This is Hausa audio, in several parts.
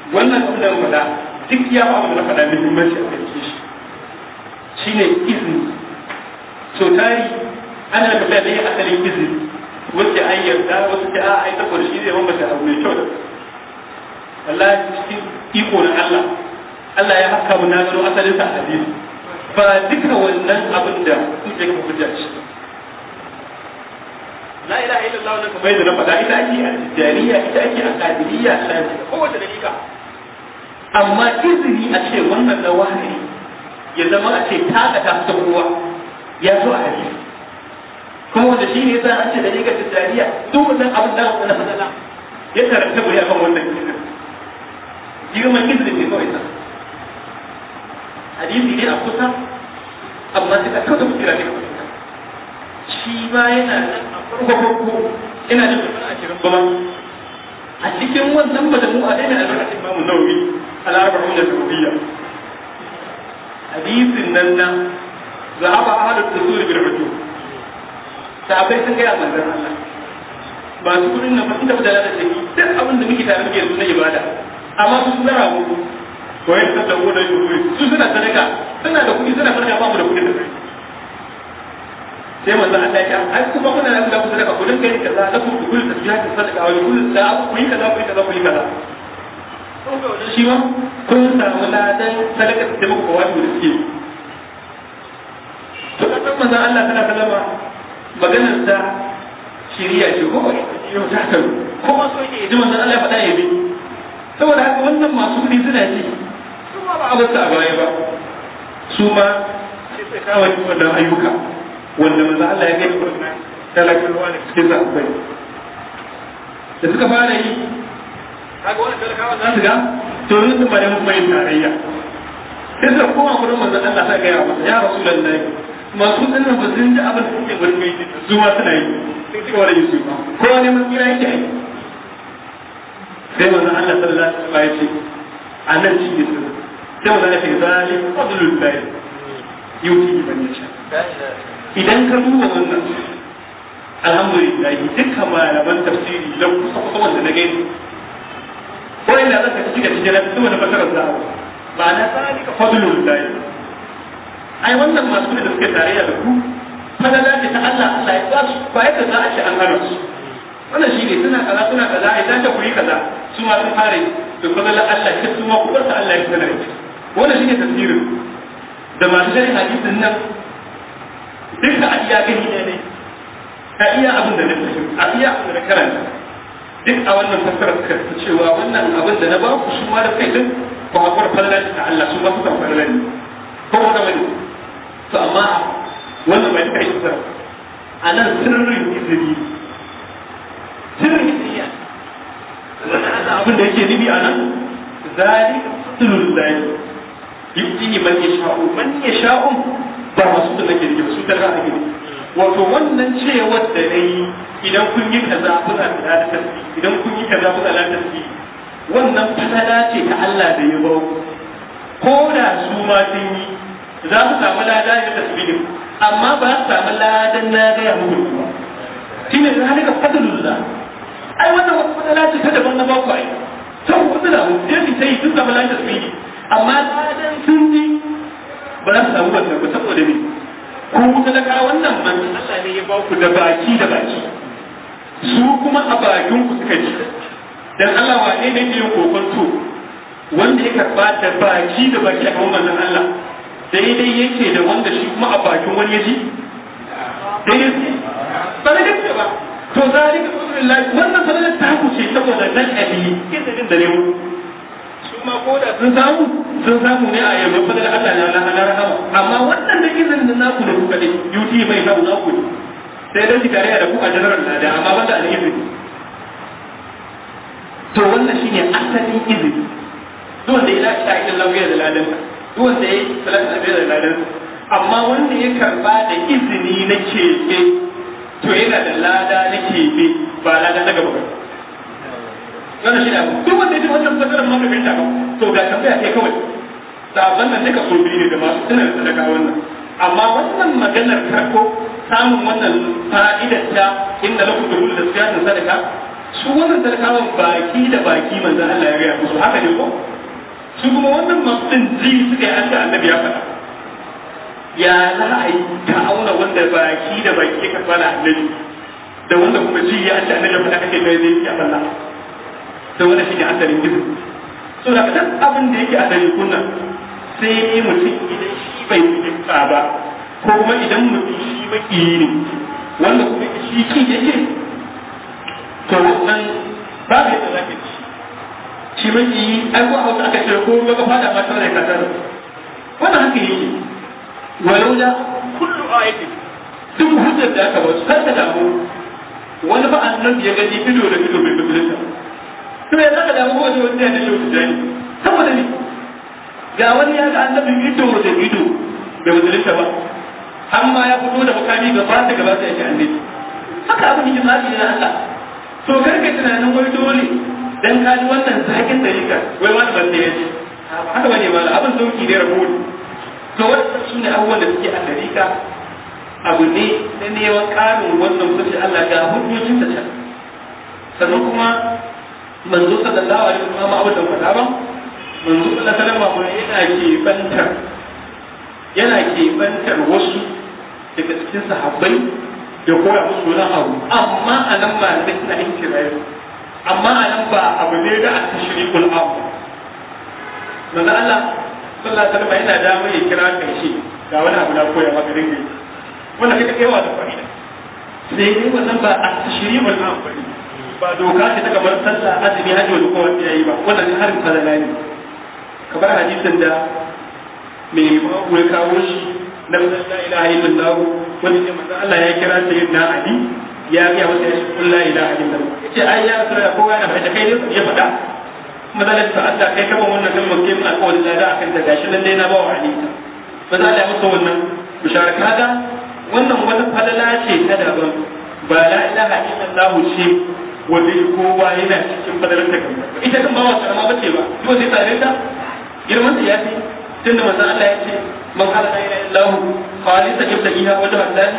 wannan abin da faɗa duk ya ba abin da na faɗa muhimmanci a kan shi shine izini so tari ana da da ya asalin izini wacce an yarda wasu ta a ai saboda shi zai mamata abu mai kyau da wallahi cikin iko na Allah Allah ya haka mu na gano asalin sa hadisi ba duka wannan abin da kuke ka hujja shi la ilaha illallah wannan kamar yadda na faɗa ita ake a tijariya ita ake a qadiriyya shafi kowace dalika amma izini a ce wannan na wahayi ya zama a ce taka ta fita kowa ya zo a hadisi kuma wanda shi ne yasa an ce da riga tijariya duk wannan abin da aka fadala ya karanta bai akan wannan izini girman izini ne kawai sa hadisi ne a kusa amma sai ka kauda mutira ne shi ma yana nan a farko farko ina da mutum a cikin bama a cikin wannan madamu a daina albarkacin imamu nawawi al-arba'un da hadisin nan na zahaba ahlul usul bil hujub sahabbai sun gaya manzon Allah ba su kudin nan ba sun tafi da lada shi duk abin da muke tare muke yanzu na ibada amma su suna rago ko yin sallar wurin shukuri su suna sadaka suna da kuɗi suna sadaka ba mu da kuɗin da kai sai manzo Allah ya ai kuma kuna da kuɗi sadaka ku dinga yin kaza da ku ku kullu tasbihat sadaka wa kullu da ku yi kaza ku yi kaza ku yi kaza shi ma kun samu ladan sadaka da muku ba wajibi da suke to kan manzo Allah tana sallama maganar da shiriya ce ko yau ta karu ko ma so yake ji manzo Allah ya faɗa ya bi saboda haka wannan masu kuɗi suna ji su ma ba a basu a baya ba su ma sai sai kawo wannan ayyuka wanda manzo Allah ya gani wannan talakawa da cikin zaɓai da suka fara yi kaga wannan talakawa za su ga to yanzu ba da mun yin tarayya sai da kowa gurin manzo Allah ta gaya masa ya rasulullahi masu tsanin ba sun ji abin da suke gurin mai su ma suna yi sun ci wani su ba kowa ne mun kira yake yi sai manzo Allah sallallahu alaihi wasallam ya ce a nan shi ne sai manzo Allah ya ce zalim fadlul lahi yuti man yasha idan ka duba wannan alhamdulillah dukkan malaman tafsiri lau kusa kusa wanda na gani ko inda zaka ci ga cikin su wani fasarar da ba na zalika fadlul lahi ai wannan masu da suke tarayya da ku fadala ce ta Allah Allah ya ba su ba yadda za a ce an hana su wannan shi ne suna kaza suna kaza ai za ta kuri kaza su ma sun fara da fadala Allah ita su ma ku bar Allah ya sanar wannan shi ne tafsirin da masu shari'a hadisin nan duka a iya gani ne ne a iya abin da na fahimta a iya abin da na karanta duk a wannan fassarar suka fi cewa wannan abin da na ba ku su ma da kai din ko hakuwar falala ta Allah su ma suka falala ne ko wanda wani to amma wannan bai kai shi a nan sirrin izini sirrin izini wannan abin da yake nufi a nan zalika fadlul lahi yu'tihi man yasha'u man yasha'u ba masu da nake nufi su daga ake wato wannan cewar da nayi idan kun yi kaza kuna da tasbih idan kun yi kaza kuna da tasbih wannan fadala ce ta Allah da ya ba ko da su ma sun yi za su samu lada da tasbihin amma ba su samu ladan na gaya muku ba shi ne da halika fadlullah ai wannan wata fadala ce ta daban na ba ku ai sau ku da mu je su sai sun samu ladan tasbihi amma ladan sun ji ba za su samu wannan ba saboda me ko kuka daga wannan manzo Allah ne ya ba ku da baki da baki su kuma a bakin ku suka ji dan Allah wa ne ne yin kokonto wanda ya karba da baki da baki a kan manzon Allah daidai yake da wanda shi kuma a bakin wani yaji daidai ba da gaske ba to zalika rasulullahi wannan fadalar ta ku ce saboda nan ali izinin da ne mu su ma ko da sun samu sun samu ne a yamma fadalar Allah ne Allah na rahama amma wannan da izinin da naku da kuka ne yuti mai samu naku ne sai dai tare da ku a general da amma banda al-izini to wannan shine asalin izini duk wanda ya lafi ta'idin lafiya da ladan duk wanda ya yi salatu lafiya da ladan amma wanda ya karba da izini na kebe to yana da lada na kebe ba lada na gaba wannan shi ne abu duk wanda ya ji wannan fasarar ma bai ta ba to ga tambaya kai kawai sabon nan duka so biyu ne da masu tunar da sadaka wannan amma wannan maganar farko samun wannan fa'idar ta inda lakum da kullu siyasin sadaka su wannan talakawan baki da baki manzan Allah ya gaya musu haka ne ko su kuma wannan masu din ji suka yi Allah annabi ya faɗa ya za a yi ta auna wanda baki da baki ya karɓa da annabi da wanda kuma ji ya Allah annabi ya faɗa kake kai zai ya falla da wanda shi ne asalin gizo so da kan abin da yake asalin kunna sai mutum idan shi bai fahimta ba ko kuma idan mutum shi makiyi ne wanda kuma shi ki yake to wannan ba ka yadda za ka ci shi makiyi ai ko hausa aka ce ko ga fada ma tana da kasar wannan haka yake walau da kullu ayati duk hujjar da aka ba su kar ka damu wani ba annabi ya gani ido da ido bai bibulita to ya zaka damu ko wani wanda ya da shi jani saboda ne ga wani ya ga annabi ido da ido bai bibulita ba amma ya fito da makami gaba da gaba sai ya annabi haka abin yake tsari ne na Allah to karka tunanin wai dole dan ka ji wannan zakin dalika wai wani ban da yace haka bane ma abin sauki ne rabu to wannan shine abubuwan da suke a dalika abu ne na neman karin wannan mutunci Allah ga hujjojin ta can sannan kuma manzo sallallahu alaihi wasallam abu da fada ba manzo sallallahu alaihi wasallam yana ke bantar yana ke bantar wasu daga cikin sahabbai da koya musu wani abu amma a nan ba da suna yin kirayi amma a nan ba abu ne da aka shiri kul abu manzo Allah sallallahu alaihi wasallam yana da mai kira kai shi ga wani abu na koya maka dinga wannan kake kaiwa da fa'ida sai dai wannan ba a shiri kul abu ba doka ce ta kamar sallah azumi hajji wani kowa ya yi ba wannan harin falala ne kamar hadisin da mai mawu ya kawo shi na la ilaha illallah wani ne manzo Allah ya kira sayyidina Ali ya ga masa ya shi la ilaha illallah yace ai ya rasul kowa yana faɗa kai ne ya faɗa mazalar ta Allah kai kama wannan kalmar kai mun alƙawarin da akan da gashi nan dai na ba wa Ali maza Allah ya masa wannan bishara kaga wannan wata falala ce ta daban ba la ilaha illallah ce wanda kowa yana cikin fadalar ta kan ita kan ba wa karama bace ba to sai tare ta girman ta ya fi tunda manzo Allah ya ce man qala la ilaha illallah khalisan yabtagiha wajha Allah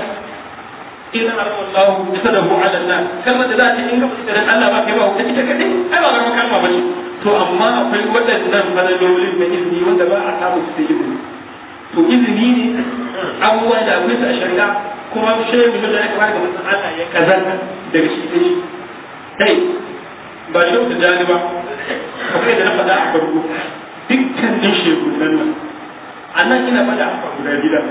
idan Allah yasadahu ala an-nas kalmar da za ta inga fitar Allah ba kai ba ta ita kadai ai ba garma kalma ba ce to amma akwai waɗannan fadalolin da izini wanda ba a samu su da izini to izini ne abubuwa da akwai su a shari'a kuma shehu da ya kamata ga manzon Allah ya kazanta daga shi sai shi kai ba shehu da jani ba akwai da na faɗa a farko dukkanin shekunan nan a nan ina faɗa a guda gida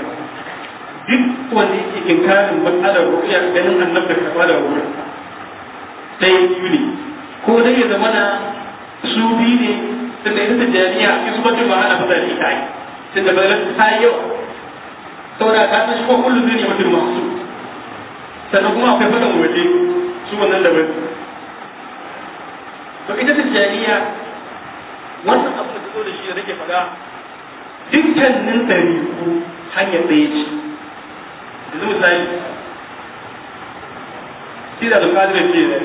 duk wanda yake inkarin matsalar rukiya ganin annabta karɓa da wurin ɗaya biyu ne ko dai ya zama na su biyu ne tunda ita tijjaniya in su mutum ba ana fata da ita ai tunda ba ta yi yawa saboda ka san shi ko kullum zai ne mutum masu sannan kuma akwai faɗan waje su wannan daban to ita tijjaniya wannan abu da ta zo da shi da nake faɗa dukkanin ɗariku hanyar ɗaya ce yanzu misali shi da bukatar ce da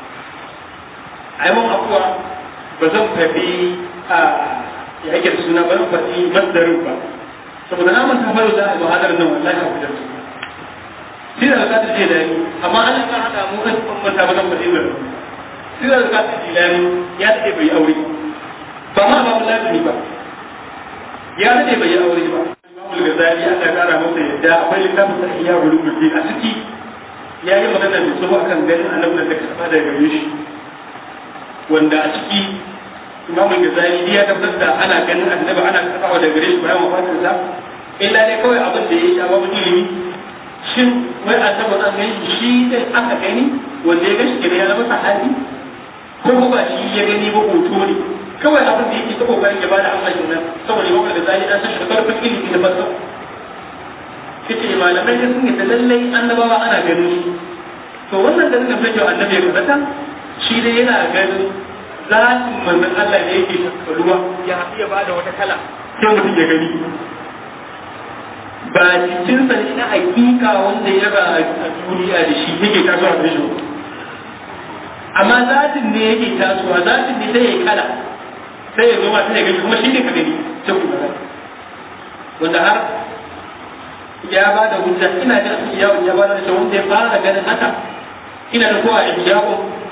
a yi mun afuwa ba zan faɗi a ya ake da suna ba zan faɗi masdarin ba saboda na manta faru da al-muhadar nan wallahi a wajen shi da bukatar ce da ni amma an yi kan haɗa mu kan manta ba zan faɗi ba shi da bukatar jilani ya daɗe bai aure ba ma ba mu lazimi ba ya daɗe bai aure ba Imamul Ghazali Allah ya kara masa yadda akwai littafin sa iya ulumul din a ciki ya yi magana da tsoho akan ganin annabi da kasa da gare shi wanda a ciki Imamul Ghazali ya tabbatar da ana ganin annabi ana kasawa da gare shi bayan wafatin sa illa dai kawai abin da ya sha babu ilimi shin wai annabi an gani shi dai aka gani wanda ya gashi kenan ya zama sahabi ko ba shi ya gani ba hoto ne kawai abin da yake ta kokarin ya bada amsa kenan saboda yawan da zai an san shi karfin ilimi da fasa kace malamai da sun yi da lallai annabawa ana ganin su to wannan da suka fice annabi ya kazata shi dai yana ganin zatin manzon Allah ne yake shakkaruwa ya iya bada wata kala sai mutum ya gani ba jikinsa ne na hakika wanda ya ba a duniya da shi yake tasowa da shi amma zatin ne yake tasowa zatin ne sai ya kala sai ya zo ma sai ya gani kuma shi ne ka gani ta kuma wanda har ya ba da hujja ina da yawon ya ba da shi wanda ya fara ganin haka ina da kowa a hijabun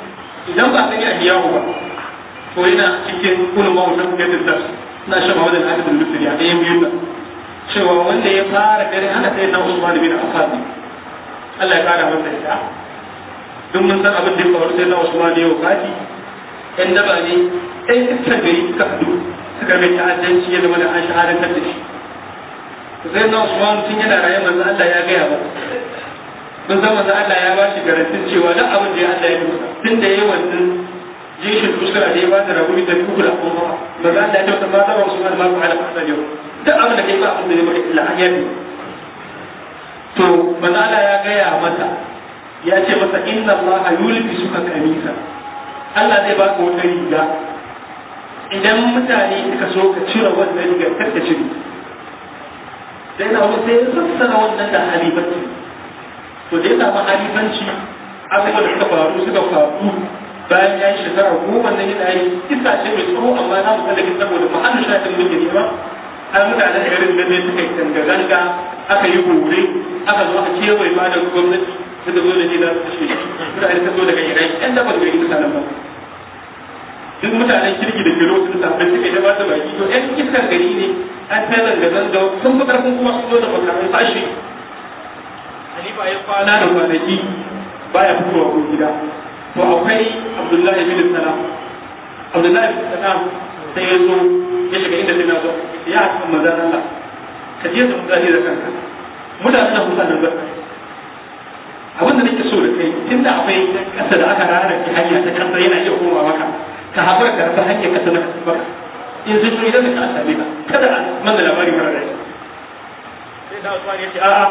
idan ba sani a hiyahu ba to yana cikin kulun mawutan yadda da na shan mawadin hadithul lutfi a ɗayan biyun nan cewa wanda ya fara gari hana sai na Usman bin Affan Allah ya kara masa ita duk mun san abin da ya faru sai na Usman ya wafati ɗan daba ne ɗan iskar gari suka haɗu suka mai ta'addanci ya zama da an shahadantar da shi sai na Usman tun yana raye manzo Allah ya gaya ba mun san manzo Allah ya ba shi garantin cewa duk abin da ya Allah ya musa tun da yayi wannan jishin uskara da ya ba da rabu da kuku da kuma manzo Allah ya ce ma zama Usman ma ku ala fasa yau duk abin da kai ba abin da ya maka illa an yafi to manzo Allah ya gaya masa ya ce masa inna Allah yulbi suka kamisa Allah zai baka wata riga idan mutane suka so ka cire wannan rigar kar ka cire sai na sai ya sassana wannan da halifanci to da ya samu halifanci abubuwan da suka faru suka faru bayan ya yi shekara goma na yana yi iska ce mai tsoro amma na musa da saboda mahallin shafin mulki ne ba har mutanen garin da ne suka yi zanga-zanga aka yi gore aka zo a kewaye ma da gwamnati suka zo da ji za su kashe shi mutane suka zo daga irai yan dabar gari mutanen ba duk mutanen kirki da kiro sun samu suka yi ba su baki to yan iskar gari ne an ta zanga-zanga sun fi karfin kuma sun zo da makamai fashi Halifa ya kwana da kwanaki baya fitowa ko gida to akwai Abdullahi bin Salam Abdullahi bin Salam sai ya zo ya shiga inda sai na zo ya haɗa manzan Allah ka je da mutane da kanka mutanen da mutanen ba abin da nake so da kai tunda akwai kasa da aka rara ki hanya ta kasa yana iya koma maka ka haɓar da ta hanyar kasa na kasa baka in sun shi idan ka same ka kada a manna labari mara rai sai da Usman ya ce a'a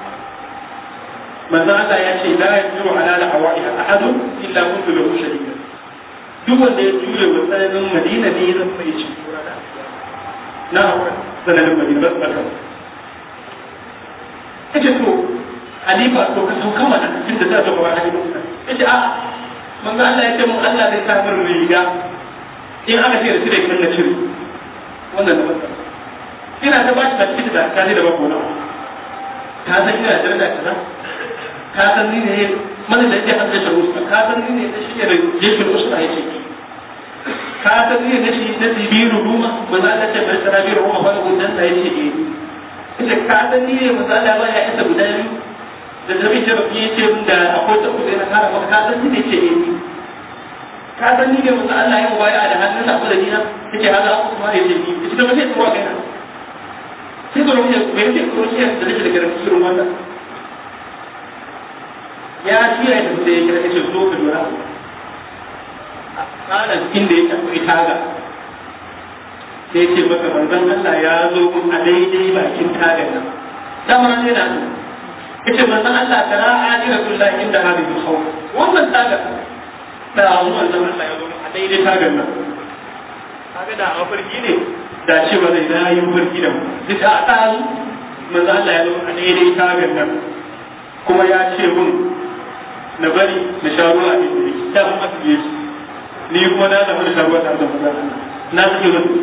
manzo Allah ya ce la yajiru ala al-awaiha ahadun illa kuntu lahu shadida duk wanda ya jure wa tsananin Madina ne zan mai ci na tsananin Madina ba ba kace to Halifa to ka sauka mana tun da za ta kawo Halifa yace a manzo Allah ya ce mu Allah zai sa min riga in aka ce da shi da kin na cire wannan da masa ina ta ba shi da cikin da kaje da bako na ka san ina da daraja kaza ka san ni ne mana da yake hadda shi usta ka san ni ne da shi da jeshin usta yake ka san ni ne shi da tibiru ruma manzo Allah ce bai tsara biru ruma fa gudan da yake eh ita ka san ni ne manzo Allah ba ya isa guda biyu da zabi da baki yace mun da akwai ta kuzai na kara maka ka san ni ne ce eh ka san ni ne manzo Allah ya mubaya da hannun sa ko da dina yake haka aku kuma yace ni ita ba sai tsuwa kai na sai ko ne me yake ko shi da nake da garanti irin wannan ya shirya da sai ya kira yace zo ka dora a tsarin inda yake akwai taga sai ce maka manzon Allah ya zo mun a daidai bakin tagar nan dama ne na so yace manzon Allah tara ajiratul inda hadhihi khawf wannan tagar da mu manzon Allah ya zo mun a daidai tagar nan kaga da a farki ne da ce ba zai na yi farki da mu duk a ɗazu manzon Allah ya zo a daidai tagar nan kuma ya ce mun na bari na sha ruwa a inda ta kuma su yi ni kuma na zama da sha ruwa tare da manzon Allah na suke wani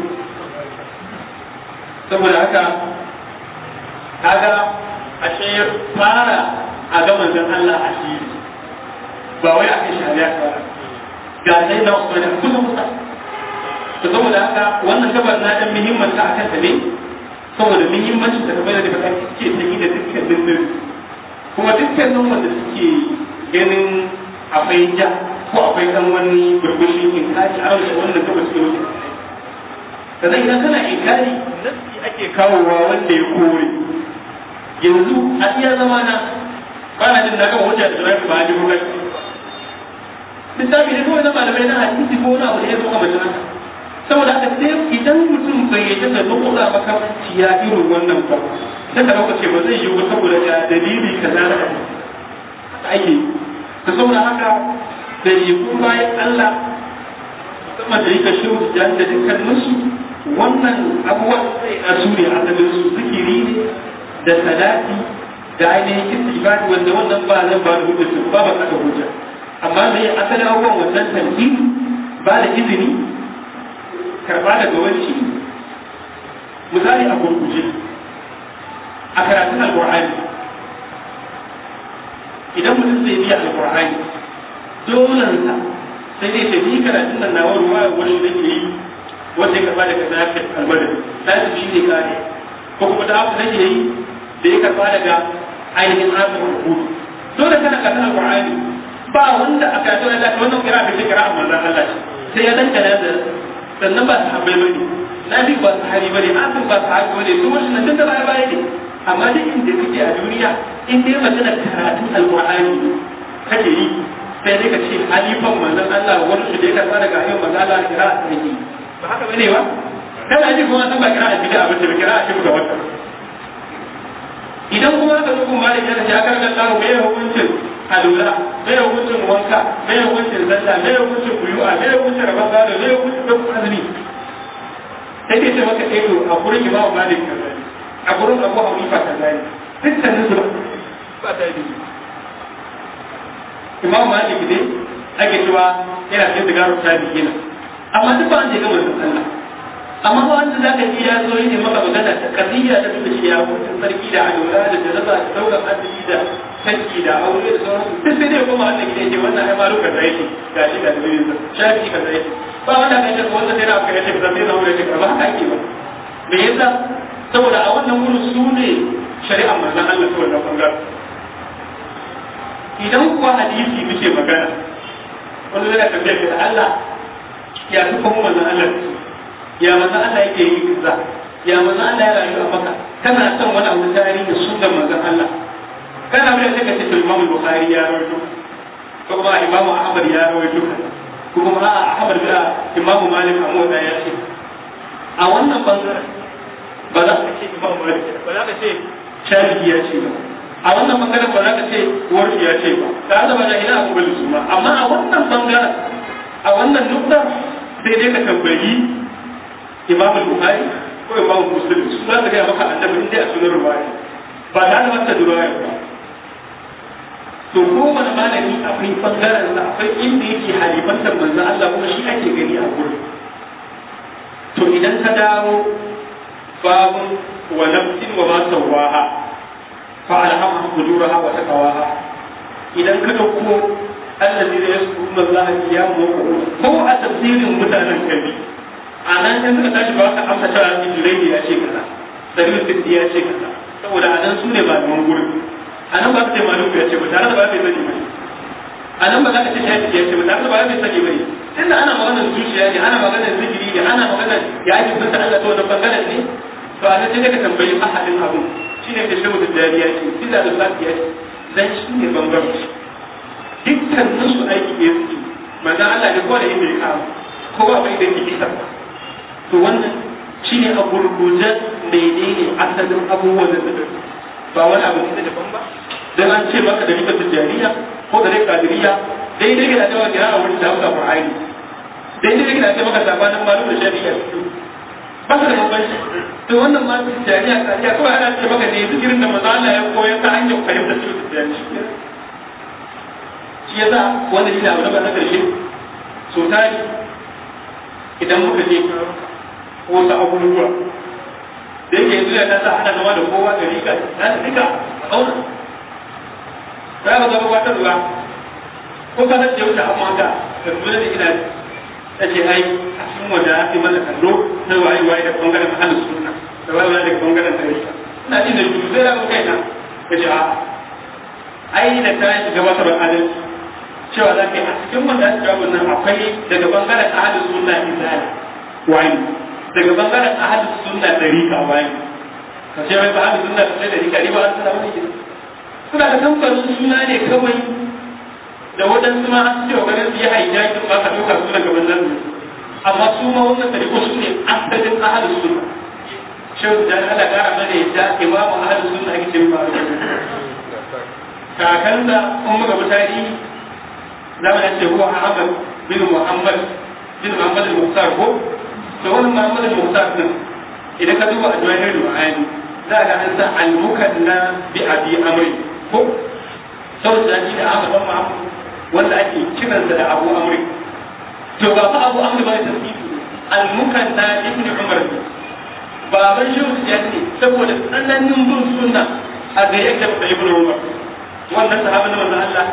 saboda haka kaga ashe fara a ga manzon Allah a shi ba wai a kai shari'a fara ga sai na Usman a kusa kusa to saboda haka wannan gabar na dan muhimmanci a kanta ne saboda muhimmanci da kamar da kake ce ta yi da dukkan dindin kuma dukkanin wanda suke ganin akwai ja ko akwai dan wani burbushin in kaji a wasu wannan gaba suke wuce sannan idan kana inkari nasi ake kawowa wanda ya kore yanzu a iya zama na ba na jin na gama hujja da jirafi ba a ji hujja lissafi ne kawai na malamai na hadisi ko wani abu da ya zo kamar haka saboda haka sai idan mutum bai yi da zuwa maka ciya irin wannan ba sai ka dauka ce ba zai yi ba saboda ya dalili kaza da haka ake ta saboda haka da yi bayan Allah musamman da yake shi da dukkaninsu wannan abubuwan sai a su ne asalin su zikiri ne da salati da ainihin ibadi wanda wannan ba zan ba da hujja ba ba aka hujja amma me asalin abubuwan wannan tanzim ba da izini karba daga wani misali a gurguje a karatun alqur'ani idan mutum zai biya alqur'ani dolansa sai dai ce ni karatun nan nawa ruwa wani da ke yi wanda ya karba daga zafi almadar zafi shi ne kare ko kuma da abu da ke yi da ya karba daga ainihin asirin rubutu dole kana karatun alƙur'ani ba wanda aka yi tsoron zafi wannan kira bai ce kira a manzan Allah ce sai ya dangana da sannan ba sahabbai bane nabi ba sahabi bane asir ba sahabi bane su wasu nan da baya baya ne amma duk inda kake a duniya in dai magana karatun alƙur'ani kake yi sai dai ka ce halifan manzon Allah wani su da ya karɓa daga ayyukan manzon Allah kira a tsarki ba haka bane ba kana ji kuma san ba kira a bid'a ba ce kira a cikin ga wata idan kuma ka zo kuma da kana ya karɓa Allah mai hukuncin alula mai hukuncin wanka mai hukuncin zalla mai hukuncin kuyu'a mai hukuncin rabon gado mai hukuncin rabon azumi sai dai ce maka eh to a gurin imamu malik kaza ne a gurin abu hanifa kaza ne dukkanin su ba ta yi imam malik ne ake cewa yana cikin sigarar tabi'ina amma duk ba an je gama Allah amma ba wanda za ka ji ya zo yi maka magana ta kadiyya ta tunda shi ya mutu sarki da alwala da jaraba da daukar asali da sarki da aure da sauransu duk sai dai kuma wanda ke ce wannan ai malu kaza yake ga shi da dalilin sa shafi kaza yake ba wanda ka ce wanda sai na aka yace kaza sai na aure ce ba haka ake ba me yasa saboda a wannan wurin su ne shari'ar manzon Allah ta wannan bangaren idan kuwa hadisi muke magana wanda zai tambaye ka da Allah ya fi kuma manzon Allah ya manzon Allah yake yi kaza ya manzon Allah ya rayu a maka kana son wani abu tarihi sunnar manzon Allah kana mai sai ka ce to Imam Bukhari ya rawaito ko kuma Imam Ahmad ya rawaito ko kuma a Ahmad da Imam Malik a mota ya ce a wannan bangaren ba za ka ce Imam Malik ba za ka ce Shafi'i ya ce ba a wannan bangaren ba za ka ce warki ya ce ba ka zama da ina abu su ma amma a wannan bangaren a wannan nukta sai dai ka tambayi imam bukhari ko imam muslim su za su gaya maka annabi inda a sunan ruwaya ba ta da mata ruwaya ba to kowane malami akwai bangaren sa akwai inda yake halifantar manzo Allah kuma shi ake gani a gurin to idan ka dawo babun wa nafsin wa ma sawaha فألهمها فجورها وتقواها إذا كتبوا الذين يذكرون الله قياما وقعودا هو تفسير متانا كبير أنا إن suka tashi ba ka amsa cewa Ibrahim ya ce kaza Dalil Sindi ya ce kaza saboda a nan su ne ba da gurin a nan ba ka ce Malik ya ce ba tare da ba kai sani ba a nan ba za ka ce Shafi ya ce ba tare da ba kai sani ba ne tunda ana maganar zuciya ne ana maganar zikiri ne ana maganar ya ake bin Allah ta wannan bangaren ne to a nan sai ka tambayi ahadin abun shi ne da shehu da dariya ce sila da lafiya ce dan shi ne bambanci dukkanin su aiki ne suke manzan Allah ne kowa da inda ya kama kowa bai da kisa to wannan shi ne a gurguje menene asalin abubuwan da suka ba wani abu ne daban ba dan an ce maka da rikar tijjaniya ko da rikar kadiriya daidai ga da cewa kira a wurin da hauka qur'ani daidai ga da ce maka sabanin malum da shari'a ba su da bambanci to wannan ma jami'a kariya kawai ana ce maka ne zikirin da maza Allah ya koyar ta hanyar fahimtar su da jami'a shi yasa wanda shi ne abu na ba na karshe so tari idan muka je ko sa abubuwa da yake yanzu ya ta hana zama da kowa da rika na da rika a auna za ka zama wata ruwa ko ka san da wuce amma ka da kuma da ina ta ce ai a cikin wanda ake mana kallo na waye waye da bangaren ahalin sunna da waye waye da bangaren tarika ina jin da juzu zai rabu kaina ka ce a ai da ta yi gabatar da adalci cewa za ka yi a cikin wanda ake jawo nan akwai daga bangaren ahalin sunna izali waye daga bangaren ahalin sunna tarika waye ka ce wai ba ahalin sunna da tarika ne ba an suna wani gida suna da kamfanin suna ne kawai da waɗansu ma an ce wa ganin su yi haijaki ba ka ɗauka su daga wannan ne amma su ma wannan tariko su ne asalin ahalin sunna shehu da Allah ƙara mana yadda imamu ahalin sunna ake ce ba kakansa kun muka bi tarihi za mu ce huwa Ahmad bin Muhammad bin Muhammad al-Muqtar ko to wannan Muhammad al-Muqtar din idan ka duba ajwahir al-ma'ani za ka an sa al-mukanna bi abi amri ko saboda shi da Ahmad bin Muhammad wanda ake kiransa da Abu Amri to ba fa Abu Amri ba tasbihi al-mukanna ibn Umar baban shi ya ce saboda tsananin bin sunna a ga yadda da ibn Umar wannan sahabin manzon Allah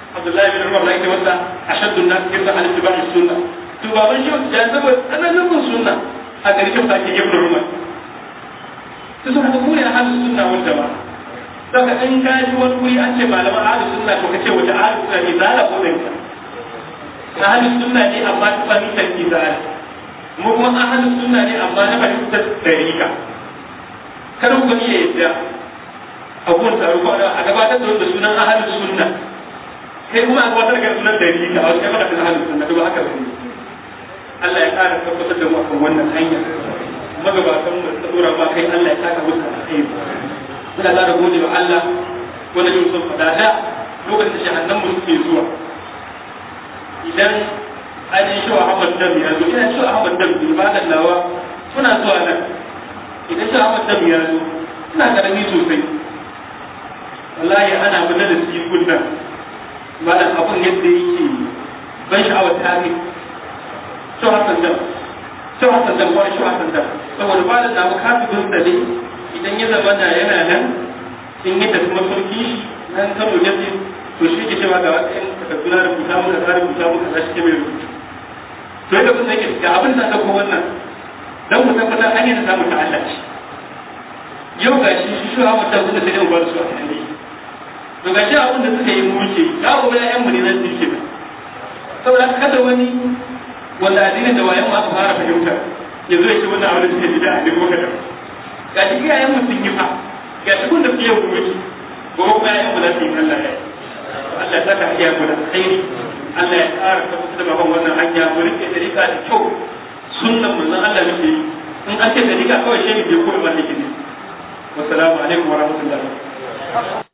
Abdullahi bin Umar da ake wasa ashaddu nas kirda al ittiba'i sunna to baban shi ya zama tsananin bin sunna a garin shi take ibn Umar to sun ku ne ahlus sunna wal jama'a saka in ka ji wani wuri an ce malaman ahlus sunna to kace wace ahlus sunna ne zala ko dan ka ahlus sunna ne amma ta fahimtar izala mu kuma ahlus sunna ne amma na fahimtar dariqa kada ku iya yadda abubuwan taro ko a gabatar da wanda sunan ahalin sunna sai kuma a gabatar da sunan dalili a wasu kai maka ahalin sunna to ba haka bane Allah ya ƙara tabbatar da mu akan wannan hanya magabatan mu da dora ba kai Allah ya saka musu alheri muna ƙara gode wa Allah wanda yau sun faɗa da lokacin da shahannan mu suke zuwa idan an yi shi wa Ahmad Dam ya zo ina shi wa Ahmad Dam ibadan nawa suna zuwa nan idan shi Ahmad Dam ya zo suna karami sosai wallahi ana mana da su kunna malam abun yadda yake ban sha'awar tarihi shi hasan dam shi hasan dam wani shi hasan dam saboda ba da namu kafin sa ne idan ya zama na yana nan in yi tafi mafarki shi nan kano ya ce to shi ke cewa ga wasu yan takarduna da rubuta muka za rubuta muka za shi ke mai rubutu to yadda kun sake ga abin da ɗauko wannan don mu tabbatar hanyar da samu ta Allah ce yau ga shi shi shi hawa ta kuma sai dai mu bar su a kan to ga shi abin da suka yi muke ya gobe ya yan mu ne nan suke ba saboda kada wani wanda addinin da wayan aka fara fahimta ya zo ya ce wannan abin da suke bida a duk wata ga shi iyayen mu sun yi fa ga shi kun da suke yau muke ko kuma yayan mu za su yi Allah ya Allah ya saka iya mu da alkhairi Allah ya ƙara tabbatar da baban wannan hanya mu rike dariƙa da kyau sunnan manzon Allah muke yi in an ce dariƙa kawai shehi bai koyi ma ne wassalamu alaikum wa rahmatullahi